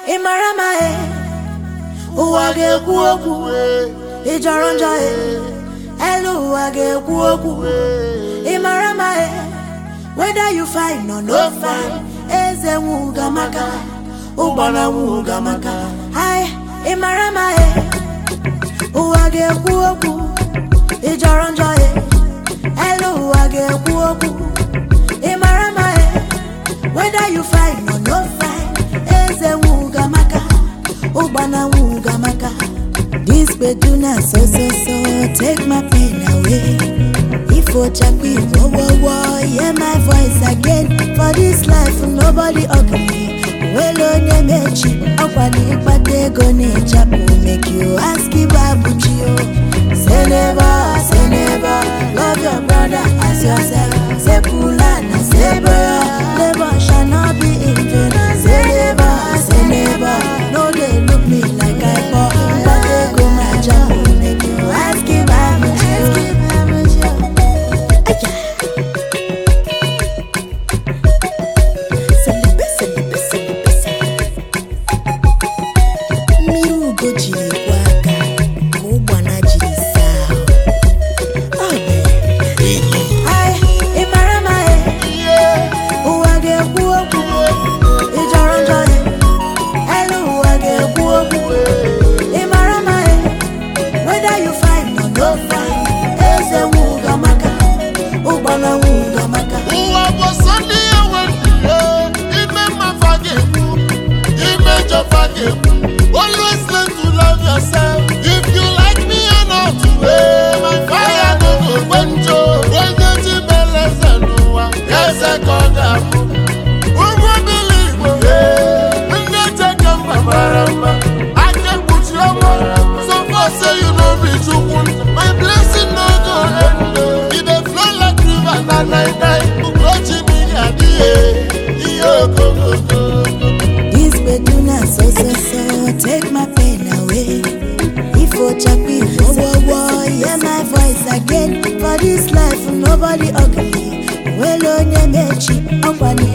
ị mara ma e ụwa ga-ekwu okwu ị jọrọ njọ e elu ụwa ga-ekwu okwu ị mara ma e whether you fine or no fine eze nwuga maka ụgbọna nwuga maka hai ị mara ma e ụwa ga-ekwu okwu ị jọrọ njọ e elu ụwa ga-ekwu okwu ị mara ma e whether you fine or no fine eze nwuga maka ụgbọna nwuga maka this beduna so so so take my pain away ifo chakpi wo wo wo hear my voice again for this life nobody ugly nwere onye mechi ọkwa na ịkpata ego na-echapụ make you ask ibabuchi o say never say never love your brother as yourself say pula na say boya labor shall not be in vain say never say never no dey look me like i poor mkpata ego na-achapụ make you ask ibabuchi o. Aya. Celebrate, celebrate, celebrate. mmiri ugo jiri kwa aka ka ụgbana jiri saa ahụ. Ọ bụ Ai, ị mara ma e, ụwa ga-ekwu okwu ị jọrọ njọ e, elu ụwa ga-ekwu okwu ị mara ma e, whether you fine or no fine eze nwuga maka ụgbana nwuga maka ụwa bụ sọ ndị ya nwere ime mmafa ga-ekwu ime njọfa ga-ekwu always learn to love yourself if you like me or not eh, my fire no go gbenjo onye ji mere eze n'ụwa eze ka ọ ga-abụ ụgwọ bili igbo eh, ndị echeke mba mara mma aka ekpuchi ọnwa so far say you no be chukwu my blessing no go end oh. e dey flow like river na nine nine ugochi mmiri adịghị ihe okooko This beduna so so so take my pain away. If Ochakpi wo wo wo hear my voice again for this life nobody ugly. Well onye mechi ọkwa na